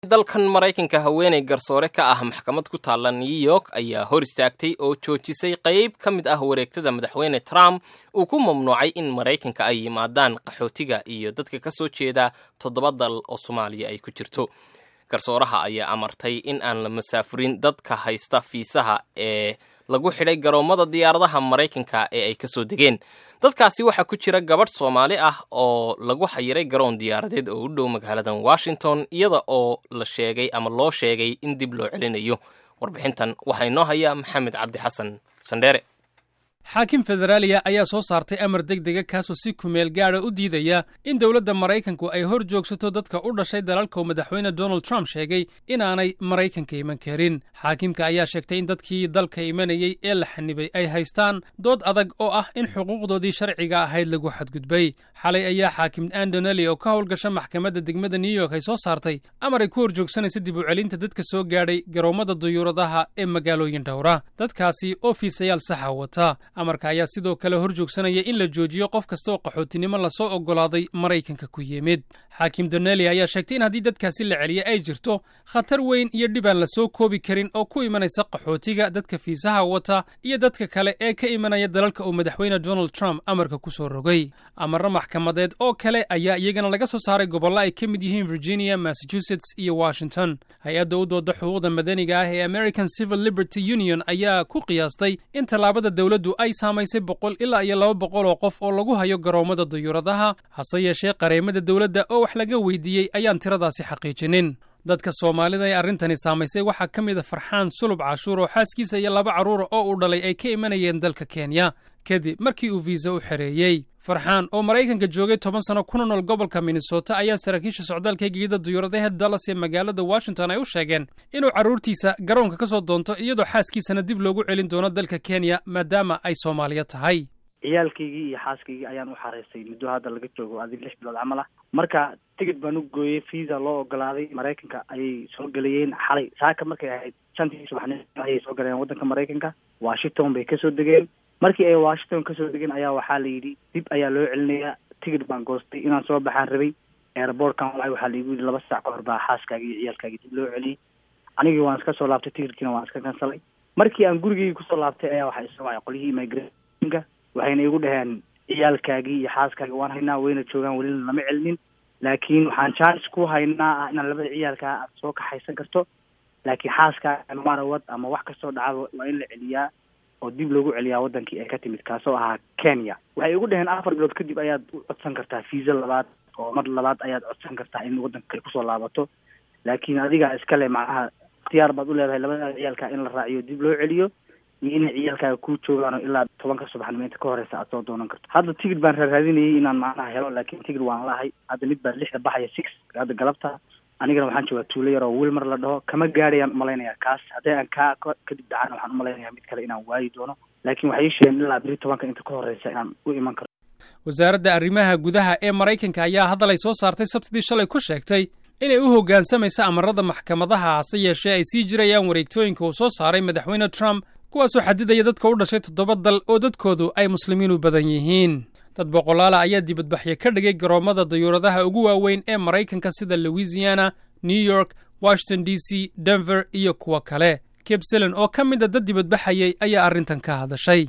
dalkan maraykanka haweeney garsoore ka ah maxkamad ku taalla new york ayaa hor istaagtay oo joojisay qayb ka mid ah wareegtada madaxweyne trump uu ku mamnuucay in maraykanka ay yimaadaan qaxootiga iyo dadka ka soo jeeda toddoba dal oo soomaaliya ay ku jirto garsooraha ayaa amartay in aan la masaafurin dadka haysta fiisaha ee lagu xidhay garoommada diyaaradaha maraykanka ee ay ka soo degeen dadkaasi waxaa ku jira gabadh soomaali ah oo lagu xayiray garoon diyaaradeed oo u dhow magaaladan washington iyada oo la sheegay ama loo sheegay in dib loo celinayo warbixintan waxaa inoo haya maxamed cabdi xasan sandheere xaakim federaaliya ayaa soo saartay amar deg dega kaasoo si kumeel gaada u diidaya in dowladda maraykanku ay hor joogsato dadka u dhashay dalalka uu madaxweyne donald trump sheegay inaanay maraykanka iman karin xaakimka ayaa sheegtay in dadkii dalka imanayey ee la xanibay ay haystaan dood adag oo ah in xuquuqdoodii sharciga ahayd lagu xadgudbay xalay ayaa xaakim andoneli oo ka howlgasha maxkamadda degmada new york ay soo saartay amar ay ku hor joogsanaysa dib u celinta dadka soo gaadhay garoommada duyuuradaha ee magaalooyin dhowra dadkaasi oo fiisayaal saxa wata amarka ayaa sidoo kale hor joogsanaya in la joojiyo qof kasta oo qaxootinimo lasoo oggolaaday maraykanka ku yimid xaakim doneli ayaa sheegtay in haddii dadkaasi la celiya ay jirto khatar weyn iyo dhib aan la soo koobi karin oo ku imanaysa qaxootiga dadka fiisaha wata iyo dadka kale ee ka imanaya dalalka uu madaxweyne donald trump amarka ku soo rogay amarro maxkamadeed oo kale ayaa iyagana laga soo saaray gobollo ay ka mid yihiin virginia massachusetts iyo washington hay-adda u dooda xuquuqda madaniga ah ee american civil liberty union ayaa ku qiyaastay in tallaabada dowladdu ay saamaysay boqol ilaa iyo laba boqol oo qof oo lagu hayo garoommada duyuuradaha hase yeeshee qareemada dowladda oo wax laga weydiiyey ayaan tiradaasi xaqiijinin dadka soomaalida ee arrintani saamaysay waxaa ka mid a farxaan sulub cashuur oo xaaskiisa iyo laba carruura oo uu dhalay ay ka imanayeen dalka kenya kadib markii uu fiisa u xereeyey farxaan oo maraykanka joogay toban sano kuna nool gobolka minnesota ayaa saraakiisha socdaalka gegida duyuuradaha dallas ee magaalada washington ay u sheegeen inuu carruurtiisa garoonka ka soo doonto iyadoo xaaskiisana dib loogu celin doono dalka kenya maadaama ay soomaaliya tahay ciyaalkaygii iyo xaaskaygii ayaan u xareystay muddo hadda laga joogo adig lix bilood camal ah marka tigid baan u gooyey visa loo ogolaaday maraykanka ayay soo gelayeen xalay saaka markay ahayd shantii subaxnimo ayay soo galeen waddanka maraykanka washington bay kasoo degeen markii ay washington kasoo degeen ayaa waxaa la yidhi dib ayaa loo celinayaa tigid baan goostay inaan soo baxaan rabay airbortkan walahi waxaa laigu yidhi laba saac ka hor baa xaaskaagi iyo ciyaalkaagii dib loo celiyey anigii waan iska soo laabtay tigidkiina waan iska kansalay markii aan gurigeygi kusoo laabtay ayaa waxaa isoo wacay qolyihii immigrationka waxayna igu dhaheen ciyaalkaagii iyo xaaskaagii waan haynaa wayna joogaan welina lama celinin laakiin waxaan jaanis ku haynaa ah inaad labada ciyaalkaa aad soo kaxaysan karto laakiin xaaskaaga marawad ama wax kastoo dhacaba waa in la celiyaa oo dib loogu celiyaa wadankii ay ka timid kaasoo ahaa kenya waxay igu dhaheen afar bilood kadib ayaad u codsan kartaa fiisa labaad oo mar labaad ayaad codsan kartaa in wadanka ay kusoo laabato laakiin adigaa iskale macnaha ikhtiyaar baad u leedahay labada ciyaalkaa in la raaciyo dib loo celiyo iyo inay ciyaalkaaga kuu joogaan oo ilaa tobanka subaxnimo inta ka horeysa aad soo doonan karto hadda tigid baan raaraadinayay inaan macnaha helo laakiin tigid waan lahay hadda mid baa lixda baxaya six hadda galabta anigana waxaan joogaa tuulo yar oo wilmar la dhaho kama gaadhayaan umalaynaya kaas haddii aan kaa kadib dhacana waxaan umalaynaya mid kale inaan waayi doono laakiin waxay ii sheegeen ilaa beri tobanka inta ka horeysa inaan u iman karo wasaaradda arrimaha gudaha ee maraykanka ayaa hadal ay soo saartay sabtidii shalay ku sheegtay inay u hoggaansamaysa amarada maxkamadaha hase yeeshee ay sii jirayaan wareegtooyinka uu soo saaray madaxweyne trump kuwaasoo xadidaya dadka u dhashay toddoba dal oo dadkoodu ay muslimiin u badan yihiin dad boqolaala ayaa dibadbaxyo ka dhigay garoommada dayuuradaha ugu waaweyn ee maraykanka sida louisiana new york washington d c denver iyo kuwo kale kebselen oo ka mid a dad dibadbaxayay ayaa arrintan ka hadashay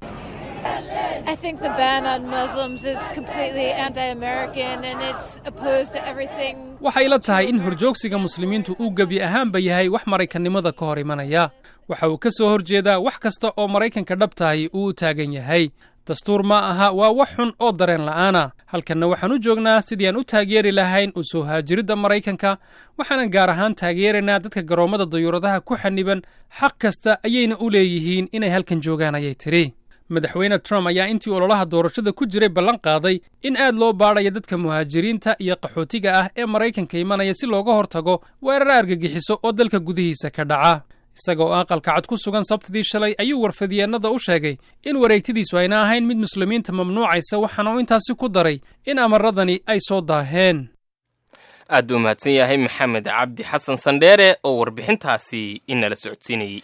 waxay la tahay in horjoogsiga muslimiintu uu gebi ahaanba yahay wax maraykannimada ka hor imanaya waxa uu ka soo hor jeedaa wax kasta oo maraykanka dhabtahay uu u taagan yahay dastuur ma aha waa wax xun oo dareen la'aana halkanna waxaan u joognaa sidii aan u taageeri lahayn u soo haajiridda maraykanka waxaanan gaar ahaan taageeraynaa dadka garoommada dayuuradaha ku xaniban xaq kasta ayayna u leeyihiin inay halkan joogaan ayay tidhi madaxweyne trump ayaa intii ololaha doorashada ku jiray ballan qaaday in aad loo baadhayo dadka muhaajiriinta iyo qaxootiga ah ee maraykanka imanaya si looga hortago weerar argagixiso oo dalka gudihiisa ka dhaca isaga oo aqalka cad ku sugan sabtidii shalay ayuu warfadyeennada u sheegay in wareegtadiisu ayna ahayn mid muslimiinta mamnuucaysa waxaana uu intaasi ku daray in amaradani ay soo daaheen aad buu mahadsan yahay maxamed cabdi xasan sandheere oo warbixintaasi inala socodsiinayey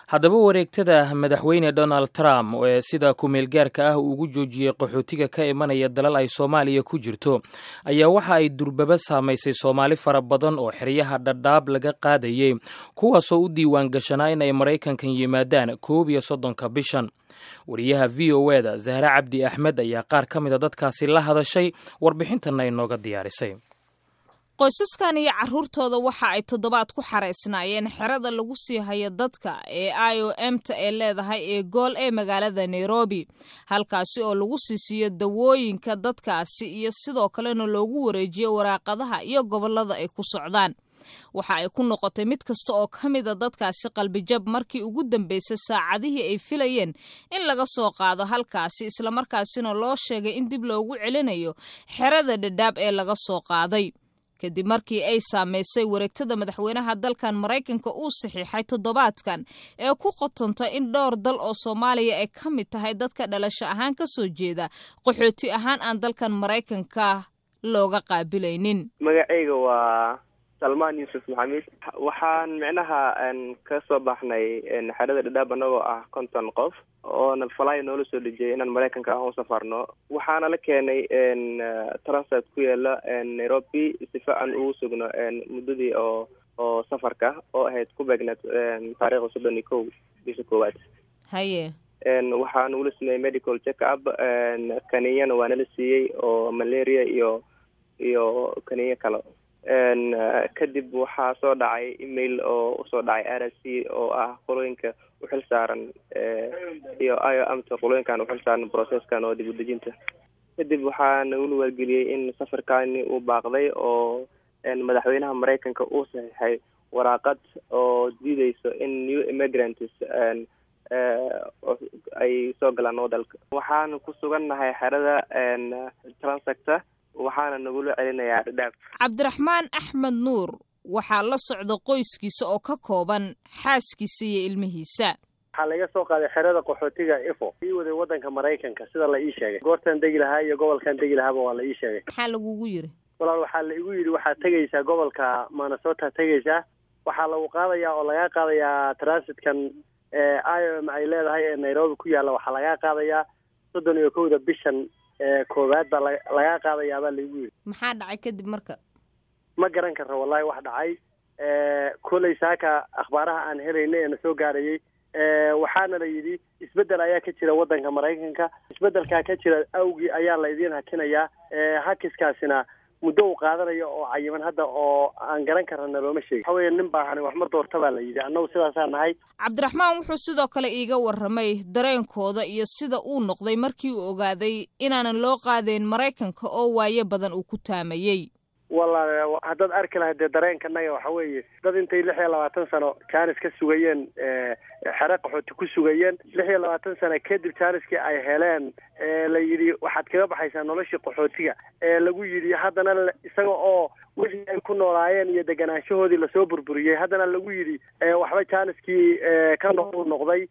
haddaba wareegtada madaxweyne donald trump ee sida ku-meelgaarka ah uu ugu joojiyey qaxootiga ka imanaya dalal ay soomaaliya ku jirto ayaa waxa ay durbaba saamaysay soomaali fara badan oo xeryaha dhadhaab laga qaadayey kuwaasoo u diiwaan gashanaa in ay maraykankan yimaadaan koob iyo soddonka bishan wariyaha v o eda zahre cabdi axmed ayaa qaar ka mid a dadkaasi la hadashay warbixintanna inooga diyaarisay qoysaskan iyo caruurtooda waxa ay toddobaad ku xaraysnaayeen xerada lagu sii hayo dadka ee i o m ta ee leedahay ee gool ee magaalada nairobi halkaasi oo lagu sii siiyo dawooyinka dadkaasi iyo sidoo kalena loogu wareejiyo waraaqadaha iyo gobollada ay ku socdaan waxa ay ku noqotay mid kasta oo ka mida dadkaasi qalbijab markii ugu dambeysay saacadihii ay filayeen in laga soo qaado halkaasi islamarkaasina loo sheegay in dib loogu celinayo xerada dhadhaab ee laga soo qaaday kadib markii ay saamaysay wareegtada madaxweynaha dalkan maraykanka uu saxiixay toddobaadkan ee ku qotonta in dhowr dal oo soomaaliya ay ka mid tahay dadka dhalasho ahaan ka soo jeeda qaxooti ahaan aan dalkan maraykanka looga qaabilaynin magacayga waa salmaan yuusuf maxamed waxaan micnaha ka soo baxnay xerada dhadhaab anagoo ah konton qof oona falay noola soo dhejiyay inaan maraykanka aan u safarno waxaana la keenay transit ku yaala nairobi sifa aan ugu sugno muddadii oo oo safarka oo ahayd ku beegneed taariikhda soddon iyo kow bisha koowaad haye waxaa nagula sameeyey medical check up kaninyana waa nala siiyey oo malaria iyo iyo kaniyo kale kadib waxaa soo dhacay email oo usoo dhacay r s c oo ah qolooyinka uxil saaran iyo io amta qolooyinkan uxil saaran processkan oo dib udejinta kadib waxaa nagula wargeliyey in safarkani uu baaqday oo madaxweynaha maraykanka uu saxiixay waraaqad oo diideyso in new immigrants ay soo galaan wadalka waxaana ku sugannahay xerada transacta waxaana nagula celinayaa dhadhaab cabdiraxmaan axmed nuur waxaa la socda qoyskiisa oo ka kooban xaaskiisa iyo ilmihiisa waxaa laga soo qaaday xerada qaxootiga ifo ii waday waddanka maraykanka sida la ii sheegay goortaan degi lahaa iyo gobolkan degi lahaaba waa la ii sheegay maxaa lagugu yiri walaal waxaa la igu yidhi waxaad tegaysaa gobolka minnesota tegaysaa waxaa lagu qaadayaa oo lagaa qaadayaa transitkan i o m ay leedahay ee nairobi ku yaalla waxaa lagaa qaadayaa soddon iyo kowda bishan koowaad baa lagaa qaadayaa baa laigu yidhi maxaa dhacay kadib marka ma garan karra wallahi wax dhacay koley saaka akhbaaraha aan helayna ee na soo gaarayay waxaana la yidhi isbeddel ayaa ka jira waddanka maraykanka isbeddelkaa ka jira awgii ayaa la idiin hakinayaa hakiskaasina muddo uu qaadanayo oo cayiman hadda oo aan garan karana looma sheegin waxa weeye nin baahani wax ma doorta baa la yidhi annagu sidaasaa nahay cabdiraxmaan wuxuu sidoo kale iiga warramay dareenkooda iyo sida uu noqday markii uu ogaaday inaanan loo qaadayn maraykanka oo waayo badan uu ku taamayey walla haddaad arki lahayd dee dareenkanaga waxa weeye dad intay lix iyo labaatan sano jaanis ka sugayeen xere qaxooti ku sugayeen lix iyo labaatan sano kadib jaaniskii ay heleen la yidhi waxaad kaga baxaysaa noloshii qaxootiga ee lagu yidhi haddana isaga oo wixii ay ku noolaayeen iyo deganaanshahoodii lasoo burburiyey haddana lagu yidhi waxba jaaniskii ka noqu noqday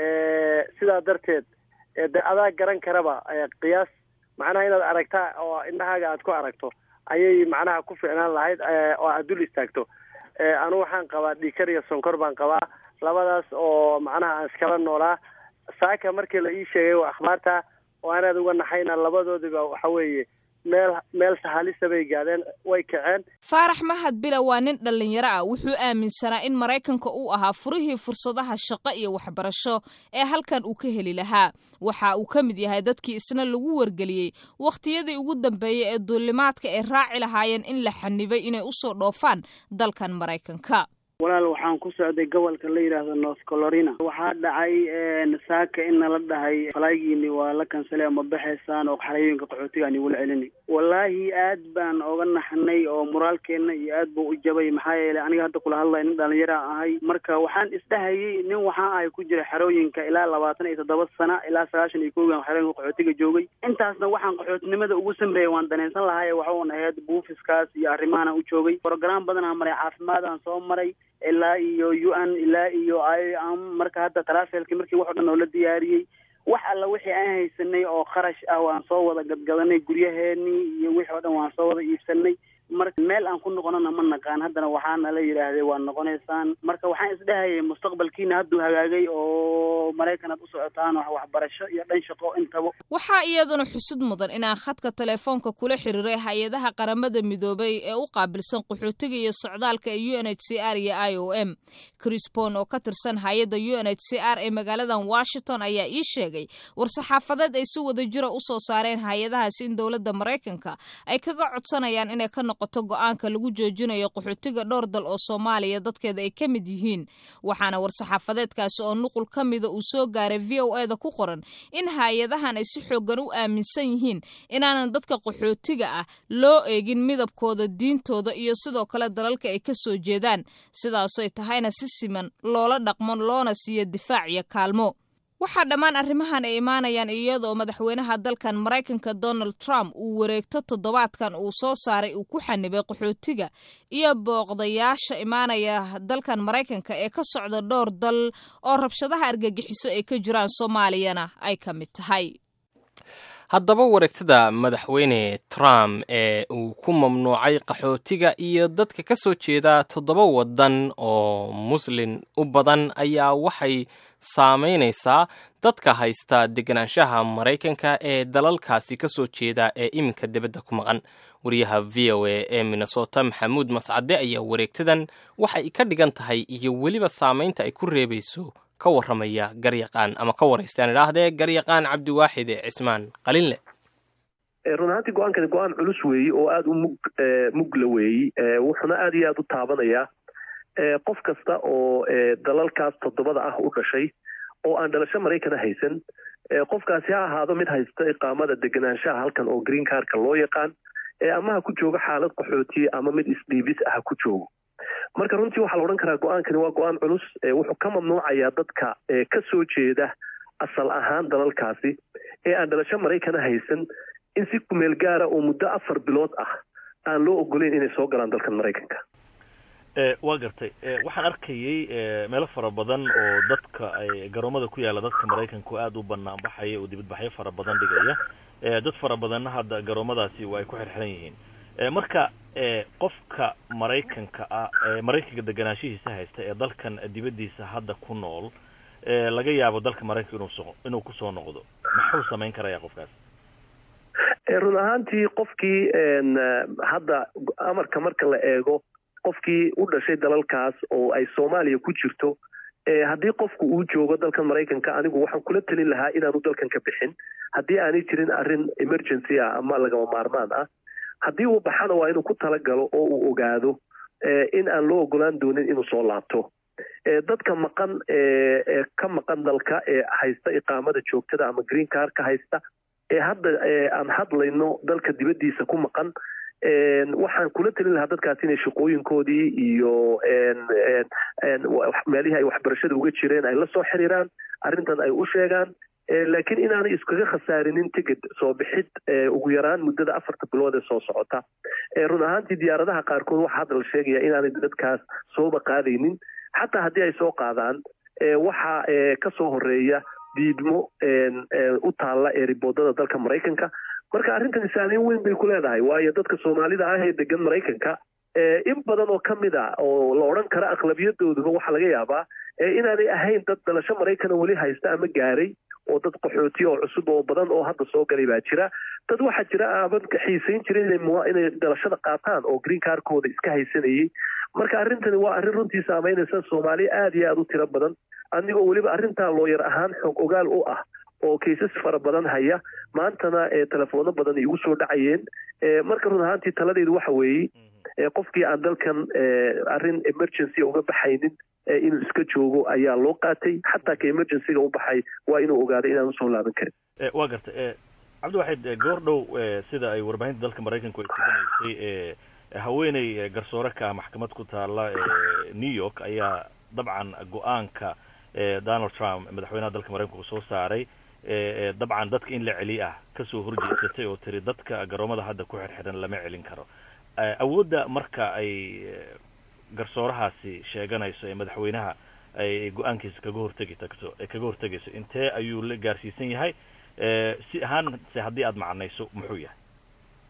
sidaa darteed de adaa garan karaba qiyaas macnaha inaad aragtaa oo indhahaaga aad ku aragto ayay macnaha ku ficnaan lahayd oo aad dul istaagto anu waxaan qabaa dhiikar iyo sonkor baan qabaa labadaas oo macnaha aan iskala noolaa saaka markii la ii sheegay akhbaarta oo anaad uga naxayna labadoodiba waxa weeye meel meel sahalisa bay gaadeen way kaceen faarax mahad bila waa nin dhallinyaro ah wuxuu aaminsanaa in maraykanka uu ahaa furihii fursadaha shaqo iyo waxbarasho ee halkan uu ka heli lahaa waxa uu ka mid yahay dadkii isna lagu wargeliyey wakhtiyadii ugu dambeeyey ee duulimaadka ay raaci lahaayeen in la xanibay inay usoo dhoofaan dalkan maraykanka walaal waxaan ku socday gobolka la yidhaahdo north colorina waxaa dhacay saaka in nala dhahay falaagiini waa la kansalay ma baxaysaan oo xarayooyinka qaxootiga aan igula celini wallaahi aad baan oga naxnay oo moraalkeena iyo aad buu u jabay maxaa yeelay aniga hadda kula hadlaya nin dhalinyara ahay marka waxaan isdhahayay nin waxaa ahay ku jira xerooyinka ilaa labaatan iyo toddoba sana ilaa sagaashan iyo koogan xerooyinka qaxootiga joogay intaasna waxaan qaxootinimada ugu samreeyay waan danaysan lahay waxaun ahayd buufiskaas iyo arrimahan u joogay program badan aan maray caafimaad aan soo maray ilaa iyo u n ilaa iyo i m marka hadda tarafelki markii wax o dhan oo la diyaariyey wax alla wixii aan haysanay oo kharash ah waan soo wada gadgadanay guryaheenii iyo wixii o dhan waan soo wada iibsanay marka meel aan ku noqonana ma naqaan haddana waxaana la yidhaahday waa noqonaysaan marka waxaan isdhehayay mustaqbalkiina hadduu hagaagay oo maraykan aad u socotaan wax waxbarasho iyo dhan shaqo intaba waxaa iyaduna xusud mudan inaan khadka telefoonka kula xiriiray hay-adaha qaramada midoobay ee u qaabilsan qaxootiga iyo socdaalka ee u n h c r iyo i o m crisbon oo ka tirsan hay-adda u n h c r ee magaaladan washington ayaa ii sheegay war-saxaafadeed ay si wada jira u soo saareen hay-adahaasi in dowladda maraykanka ay kaga codsanayaan inay ka noqoto go-aanka lagu joojinayo qaxootiga dhowr dal oo soomaaliya dadkeeda ay ka mid yihiin waxaana war-saxaafadeedkaasi oo nuqul ka mida uu soo gaaray v o eda ku qoran in hay-adahan ay si xoogan u aaminsan yihiin inaanan dadka qaxootiga ah loo eegin midabkooda diintooda iyo sidoo kale dalalka ay ka soo jeedaan sidaasoy tahayna si siman loola dhaqmo loona siiyo difaac iyo kaalmo waxaa dhammaan arrimahan ay imaanayaan iyadoo madaxweynaha dalkan maraykanka donald trump uu wareegto toddobaadkan uu soo saaray uu ku xanibay qaxootiga iyo booqdayaasha imaanaya dalkan maraykanka ee ka socda dhowr dal oo rabshadaha argagixiso ay ka jiraan soomaaliyana ay ka mid tahay haddaba wareegtada madaxweyne trump ee uu ku mamnuucay qaxootiga iyo dadka ka soo jeeda toddoba waddan oo muslin u badan ayaa waxay saamaynaysaa dadka haysta deganaanshaha maraykanka ee dalalkaasi ka soo jeeda ee iminka dibadda ku maqan wariyaha v o a ee minnesota maxamuud mascade ayaa wareegtadan waxay ka dhigan tahay iyo weliba saamaynta ay ku reebayso ka warramaya garyaqaan ama ka waraystaan idhaahdee garyaqaan cabdiwaaxid ee cismaan qalinleh run ahaantii go-aankani go-aan culus weeyi oo aada u mug mugla weeyi wuxuuna aada iyo aada u taabanayaa qof kasta oo dalalkaas toddobada ah u dhashay oo aan dhalasho maraykana haysan qofkaasi ha ahaado mid haysta iqaamada deganaanshaha halkan oo green carka loo yaqaan ama ha ku joogo xaalad qaxootiye ama mid isdhiibis ah ha ku joogo marka runtii waxaa la odhan karaa go-aankani waa go-aan culus wuxuu ka mamnuucayaa dadka ka soo jeeda asal ahaan dalalkaasi ee aan dhalasho maraykana haysan in si kumeel gaara oo muddo afar bilood ah aan loo ogoleyn inay soo galaan dalkan maraykanka waa gartay waxaan arkayay meelo fara badan oo dadka ay garoomada ku yaalla dadka maraykanku aada u banaan baxaya oo dibadbaxyo fara badan dhigaya dad fara badanna hadda garoomadaasi waa ay ku xirxiran yihiin marka qofka maraykanka ah maraykanka deganaanshihiisa haysta ee dalkan dibaddiisa hadda ku nool laga yaabo dalka maraykanka inuu so inuu kusoo noqdo maxuu samayn karaya qofkaas run ahaantii qofkii hadda amarka marka la eego qofkii u dhashay dalalkaas oo ay soomaaliya ku jirto haddii qofku uu joogo dalkan maraykanka anigu waxaan kula telin lahaa inaanu dalkan ka bixin haddii aanay jirin arrin emergency ah ama lagama maarmaan ah haddii uu baxana waa inuu ku talagalo oo uu ogaado in aan loo ogolaan doonin inuu soo laabto dadka maqan ee ka maqan dalka ee haysta iqaamada joogtada ama green car ka haysta ee hadda aan hadlayno dalka dibaddiisa ku maqan waxaan kula telin lahaa dadkaas inay shaqooyinkoodii iyo meelihii ay waxbarashada uga jireen ay la soo xiriiraan arrintan ay u sheegaan laakiin inaanay iskaga khasaarinin ticket soo bixid ugu yaraan muddada afarta bilood ee soo socota run ahaantii diyaaradaha qaarkood waxaa hadda la sheegaya inaanay dadkaas sooba qaadaynin xataa haddii ay soo qaadaan waxaa ka soo horeeya diidmo u taalla ee riboodada dalka maraykanka marka arrintan saameyn weyn bay ku leedahay waayo dadka soomaalida ah ee degan maraykanka in badan oo ka mid a oo la odhan kara aqlabiyadooduba waxaa laga yaabaa inaanay ahayn dad dalasho maraykana weli haysta ama gaaray oo dad qaxooti oo cusub oo badan oo hadda soo galay baa jira dad waxaa jira aaban xiisayn jira inay dalashada qaataan oo green carkooda iska haysanayay marka arrintani waa arrin runtii saameynaysa soomaaliya aada iyo aada u tiro badan anigoo weliba arrintaa looyar ahaan xoog ogaal u ah oo kaysas fara badan haya maantana telefoono badan igu soo dhacayeen marka run ahaantii taladeydu waxa weeye qofkii aan dalkan arrin emergency uga baxaynin inuu iska joogo ayaa loo qaatay xataa ka emergencyga u baxay waa inuu ogaado inaan usoo laaban karin waa gartay cabdiwaxid goor dhow sida ay warbaahinta dalka maraykanku ay suganaysay haweeney garsoore ka maxkamad ku taala new york ayaa dabcan go-aanka donald trump madaxweynaha dalka maraykanku soo saaray dabcan dadka in la celiy ah kasoo horjeesatay oo tiri dadka garoomada hadda ku xirxiran lama celin karo awoodda marka ay garsoorahaasi sheeganayso ee madaxweynaha ay go-aankiisa kaga hortegi tagto kaga hortegayso intee ayuu la gaarsiisan yahay si ahaan se haddii aada macnayso muxuu yahay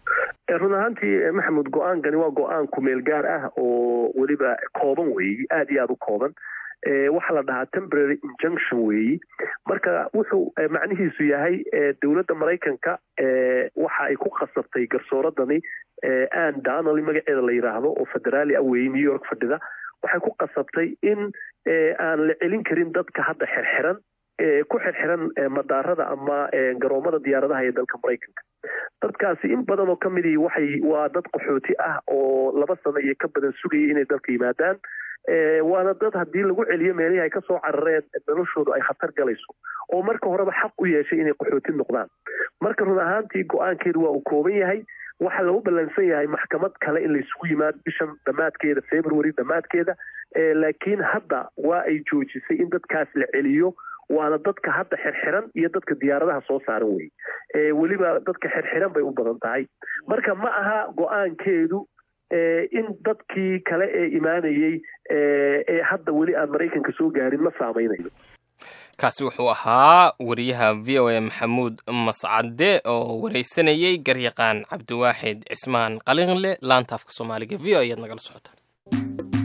run ahaantii maxamed go-aankani waa go-aan kumeel gaar ah oo weliba kooban weeyi aada iyo aada u kooban waxaa la dhahaa temporary injunction weeyi marka wuxuu macnihiisu yahay dowladda maraykanka waxa ay ku qasabtay garsooradani ann donally magaceeda la yidhaahdo oo federaali ah weeyi new york fadhida waxay ku qasabtay in aan la celin karin dadka hadda xirxiran ku xirxiran madaarada ama garoomada diyaaradaha ee dalka maraykanka dadkaasi in badan oo ka midii waxay waa dad qaxooti ah oo laba sano iyo ka badan sugayay inay dalka yimaadaan waana dad haddii lagu celiyo meelihii ay kasoo carareen noloshoodu ay khatar galayso oo marka horeba xaq u yeeshay inay qaxooti noqdaan marka run ahaantii go-aankeedu waa uu kooban yahay waxaa lagu ballansan yahay maxkamad kale in laysugu yimaado bishan dhammaadkeeda february dhammaadkeeda laakiin hadda waa ay joojisay in dadkaas la celiyo waana dadka hadda xirxiran iyo dadka diyaaradaha soo saaran weye weliba dadka xirxiran bay u badan tahay marka ma aha go-aankeedu in dadkii kale ee imaanayey ee hadda weli aan maraykanka soo gaarin ma saameynayo kaasi wuxuu ahaa wariyaha v o a maxamuud mascade oo wareysanayey garyaqaan cabdiwaaxid cismaan qalinle laanta afka soomaaliga v o ayaad nagala socotaan